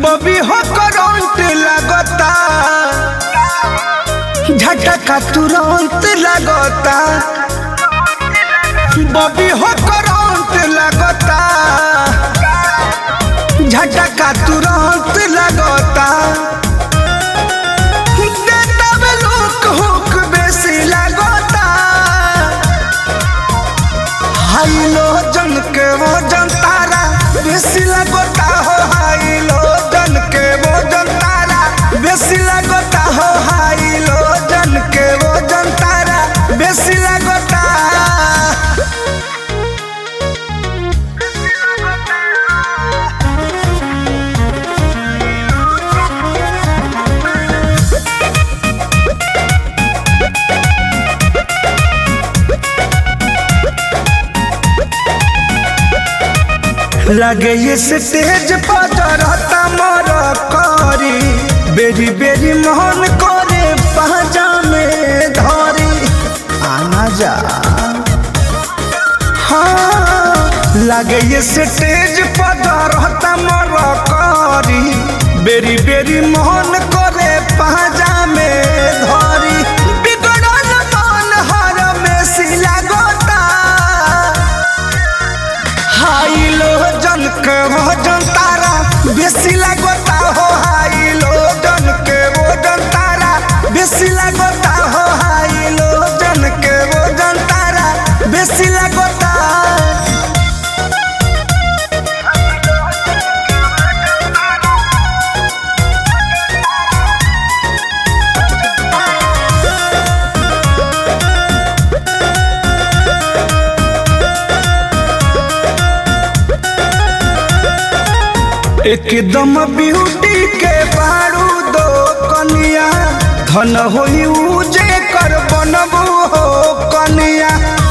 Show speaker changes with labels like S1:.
S1: बबी हो करंट लगता झटका तुरंत लगता बबी हो करंट लगता झटका तुरंत लगता देता में लोक हुक बेसी लगता हाई लो जन के वो जन तारा बेसी लगता हो हाई लो जन के वो जन तारा बेसी लगता हो हाई लो जन के वो जन तारा बेसी लगता लगे ये स्टेज पर रहता मोर करी बेरी बेरी मोहन करे पहजा में धरी आना जा हाँ लगे ये स्टेज पर रहता मोर करी बेरी बेरी मोहन करे पहजा में धरी बिगड़ल मन हर में सिला गोता हाई लो जन के वो जन तारा बेसी लगता हो हाई लो जन के वो जन तारा बेसी लगता हो हाई लो जन के वो जन तारा बेसी लगता एकदम ब्यूटी के बारू दो कनिया धन होई उजे कर बनबू हो कनिया